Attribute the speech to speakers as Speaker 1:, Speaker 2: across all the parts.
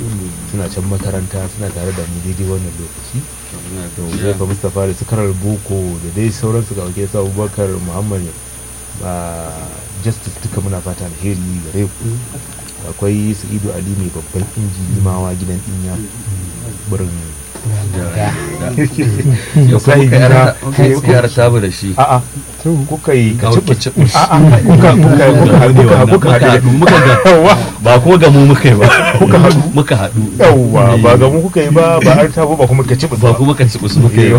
Speaker 1: suna can makaranta suna tare da mu daidai wannan lokaci da Uzaifa Mustapha da sukarar boko da dai sauransu ga wakil sa Abubakar Muhammad ba justice duka muna fata alheri gare ku akwai Sa'idu Ali mai babban inji limawa gidan dinya burin
Speaker 2: ya kuma ka yara tabu da shi
Speaker 1: a'a kuka yi ka
Speaker 2: Ka
Speaker 1: ci
Speaker 2: wuce
Speaker 1: a'a kuka kuka kuka kuka kuka
Speaker 2: muka haɗu muka ga ba kuma ga mu muka yi ba
Speaker 1: Kuka haɗu?
Speaker 2: muka haɗu
Speaker 1: yawwa ba ga mu kuka yi ba ba har tabo ba kuma ka ci
Speaker 2: ba kuma ka ci usu muka yi ba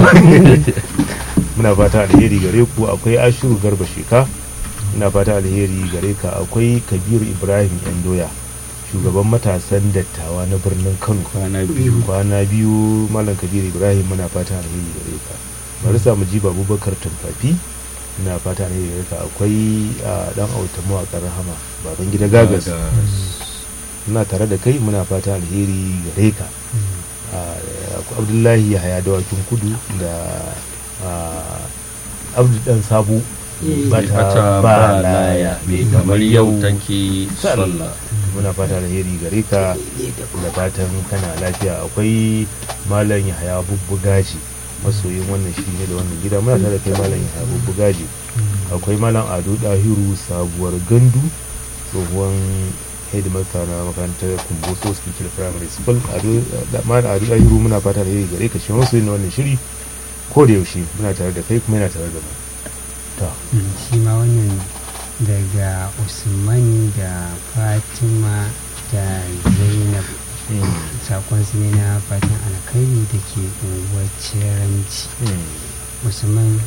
Speaker 1: muna fata alheri gare ku akwai ashiru garba sheka muna fata alheri gare ka akwai kabiru ibrahim yan doya shugaban matasan dattawa na birnin kano
Speaker 2: kwana biyu
Speaker 1: kwana biyu malam kabiru ibrahim muna fata alheri gare ka bari samu ji abubakar tumfafi muna fata alheri gare ka akwai ah, dan auta mawaƙar rahama baban gida gagas muna tare da kai muna fata alheri gare ka Ah, akwai abdullahi yahaya dawakin kudu da ah, abdu dan sabo
Speaker 2: bata
Speaker 1: bata
Speaker 2: ba laya mai kamar yau take sallah
Speaker 1: muna fata alheri gare ka da fatan kana lafiya akwai malam yahaya bubbugaji masoyin wannan shi ne da wannan gida muna tare da kai malam yahaya bubbugaji akwai malam ado dahiru sabuwar gandu tsohuwan headmaster na makarantar kumboso speaker primary school ado da malam ado dahiru muna fata alheri gare ka shi masoyin na wannan shiri ko da yaushe muna tare da kai kuma yana tare da mu to
Speaker 3: shi ma wannan daga usman da fatima da zainab sakon su ne na fatan alkhairi da ke unguwar ciranci
Speaker 1: hmm,
Speaker 3: usman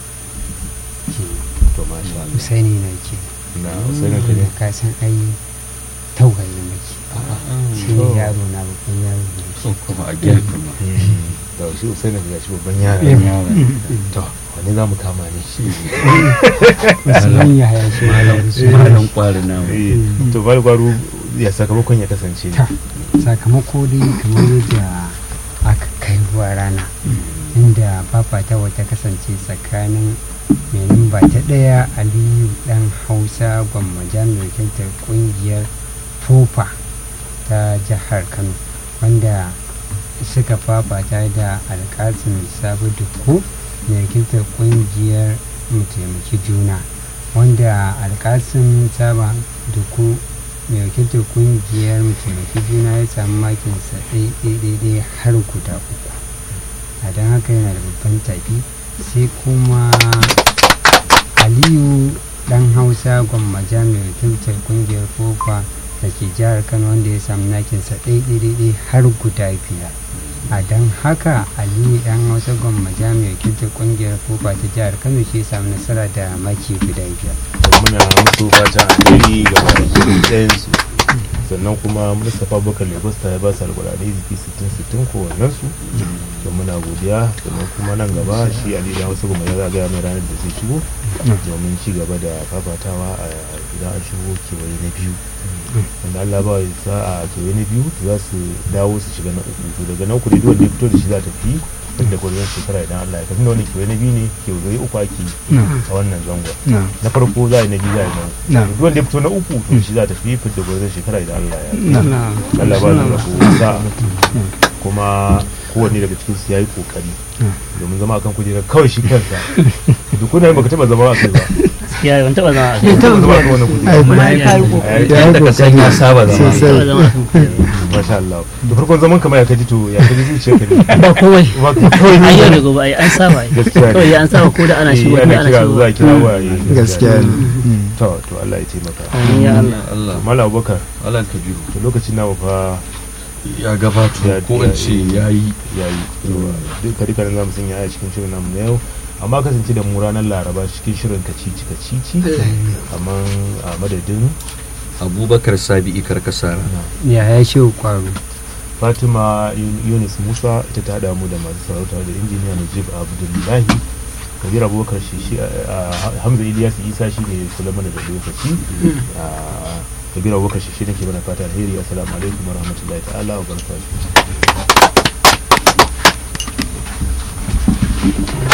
Speaker 3: ke
Speaker 1: to masha Allah
Speaker 3: usaini na ke
Speaker 1: na sai na kare
Speaker 3: ka san ai tauhayi nake shi ne yaro na babban yaro ne
Speaker 2: sun kuma a gefe ma
Speaker 1: da shi usai na ga shi babban yara to wani za mu kama ne shi
Speaker 3: usman ya haya shi ma yaro su
Speaker 2: malam kwari na
Speaker 1: Eh, to bari gwaro ya sakamakon ya kasance ne
Speaker 3: Ta. sakamako dai kamar yadda aka kai ruwa rana inda fafata wata kasance tsakanin mai numba ta ɗaya aliyu ɗan hausa gwammaja mai wakiltar ƙungiyar tofa ta jihar kano wanda suka fafata da alƙasin sabu duku mai wakiltar ƙungiyar mu taimaki juna wanda alƙasin saba duku mai wakiltar kungiyar taimaki juna ya samu makinsa ɗaiɗaiɗaiɗai har guda uku a don haka yana da babban tafi sai kuma aliyu ɗan hausa gwammaja mai wakiltar kungiyar fofa da ke jihar kano wanda ya samu nakinsa ɗaiɗaiɗaiɗai har guda biyar a don haka aliyu ɗan hausa gwammaja mai wakiltar kungiyar fofa ta jihar kano shi ya samu nasara da maki guda biyar
Speaker 1: muna musu fatan alheri ga baki ɗayansu sannan kuma mustapha bakar lagos ta ya ba su alkurani jiki 60-60 kowannen su da muna godiya sannan kuma nan gaba shi ali da wasu kuma ya gaya mai ranar da zai shigo domin ci gaba da fafatawa a idan an shigo kewaye na biyu wanda allah ba ya sa a kewaye na biyu za su dawo su shiga na uku to daga na uku ne duk wanda ya fito da shi za ta fi da gwarzon shekara idan allah ya kafin da wani kewaye na biyu ne kewaye uku ake yi a wannan zangon na farko za a yi na biyu za a yi na uku
Speaker 4: na
Speaker 1: duk wanda ya fito na uku to shi za ta fi fidda gwarzon shekara idan Allah ya yi
Speaker 4: na
Speaker 1: Allah ba da rabo sa kuma kowanne daga cikin su yayi kokari domin zama akan kujerar kawai shi kansa duk kuna baka taba zama a kai ba
Speaker 5: ya ban taba zama a
Speaker 1: baka taba zama a kan wannan
Speaker 4: ai
Speaker 1: kujera
Speaker 4: kuma
Speaker 5: ya
Speaker 4: kai
Speaker 1: kokari.
Speaker 2: yadda ka san ya saba zama
Speaker 4: Sosai.
Speaker 5: taba zama a kan kujera.
Speaker 1: masha Allah da farkon zaman kamar ya kaji to ya kaji zuciya ka ne
Speaker 5: ba komai
Speaker 1: ba ka kawai
Speaker 5: an yau da
Speaker 1: ne
Speaker 5: gobe ai an saba ai
Speaker 1: Gaskiya ne.
Speaker 5: kawai an saba ko da ana shigo ko da
Speaker 1: ana
Speaker 5: ana
Speaker 1: kira
Speaker 5: shigo
Speaker 1: zuwa kira waye
Speaker 4: gaskiya ne
Speaker 1: to to Allah ya taimaka
Speaker 5: amin ya Allah
Speaker 2: Allah
Speaker 1: Malam Abubakar
Speaker 2: Allah kabiru
Speaker 1: to lokacin namu fa
Speaker 2: ya gabato
Speaker 1: Ya-
Speaker 2: ko in ce yayi
Speaker 1: yayi duk kari zamu sanya a cikin shirin namu na yau amma kasance da mu ranar laraba cikin shirin kacici kacici amma a madadin
Speaker 2: abubakar sabi'i karkasara
Speaker 3: ya haya shi kwaro
Speaker 1: fatima Yun- yunus musa ita ta hada mu da masu sarauta da injiniya najib abdullahi kabir abubakar shi shi a- a- hamza ilyas isa shi ne kula mana da lokaci a, kabir abubakar shi shi ne ke mana fata alheri assalamu alaikum wa rahmatullahi ta'ala wa barakatuh